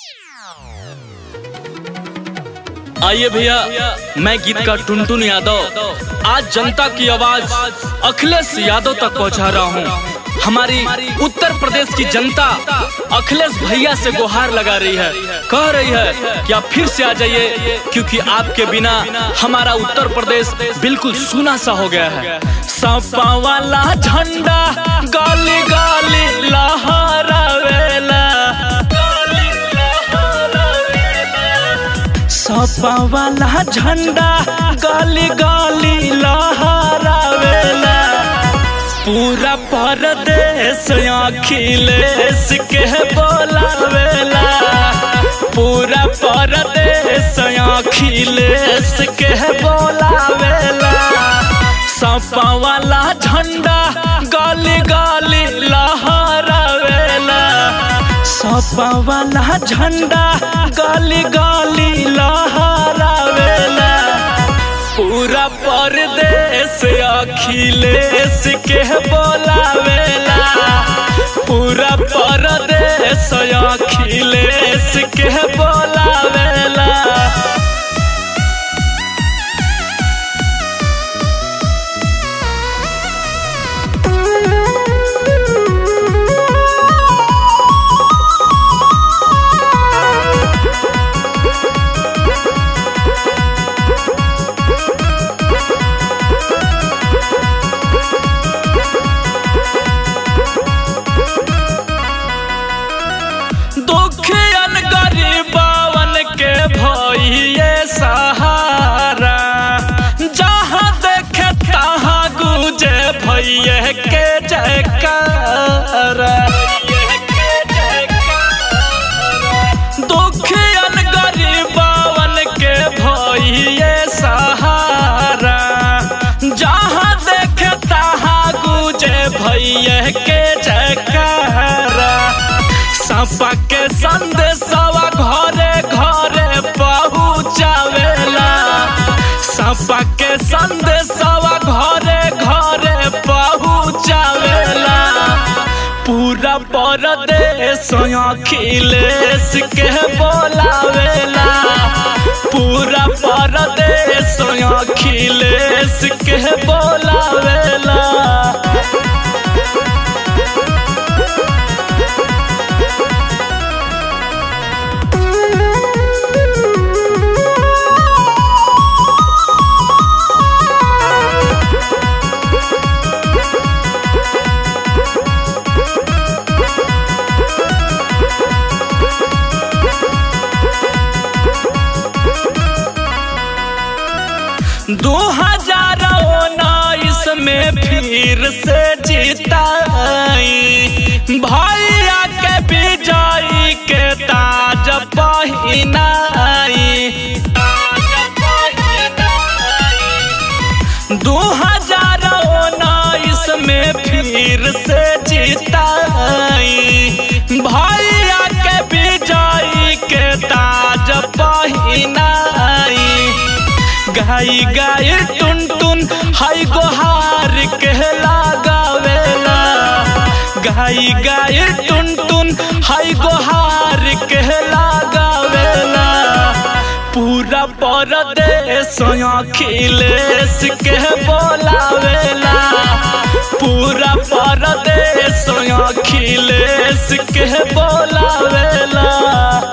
आइए भैया मैं गीतकार टुनटुन यादव आज जनता की आवाज अखिलेश यादव तक पहुंचा रहा हूं हमारी उत्तर प्रदेश की जनता अखिलेश भैया से गुहार लगा रही है कह रही है कि आप फिर से आ जाइए क्योंकि आपके बिना हमारा उत्तर प्रदेश बिल्कुल सूना सा हो गया है सपा वाला झंडा गाली गाली लहरावेला सपा वाला झंडा गाली गाली लहरावेला पूरा परदेश अखिलेश के बोलावेला पूरा परदेश अखिलेश के बोलावेला सपा वाला झंडा गाली गाली लहरावेला सपा वाला झंडा गाली गाली लहरावेला पूरा परदेश अखिलेश के बोलावेला पूरा परदेश अखिलेश के बोलावेला दुखियन गरीबवन के भइए सहारा जहाँ देखे तहाँ गुजे भइए के जयकार दुखियन गरीबवन के भइए सहारा जहाँ देखे तहाँ गुजे भइए के जयकार सपा के संदेशवा घरे घरे पहुँचावेला सपा के संदेशवा घरे घरे पहुँचावेला पूरा परदेश अखिलेश के बोलावेला पूरा परदेश अखिलेश के बोलावेला दो हजार उन्नीस में फिर से जीताई भैया के विजयी के ताज पहिनाई दो हजार उन्नीस में फिर से जीताई भैया के विजयी के ताज पहिनाई गाई गाई टुन टुन हाई गोहार के लगावेला गाई गाई टुन टुन हाई गोहार के लगावेला पूरा परदेश अखिलेश के बोलावेला पूरा परदेश अखिलेश के बोलावेला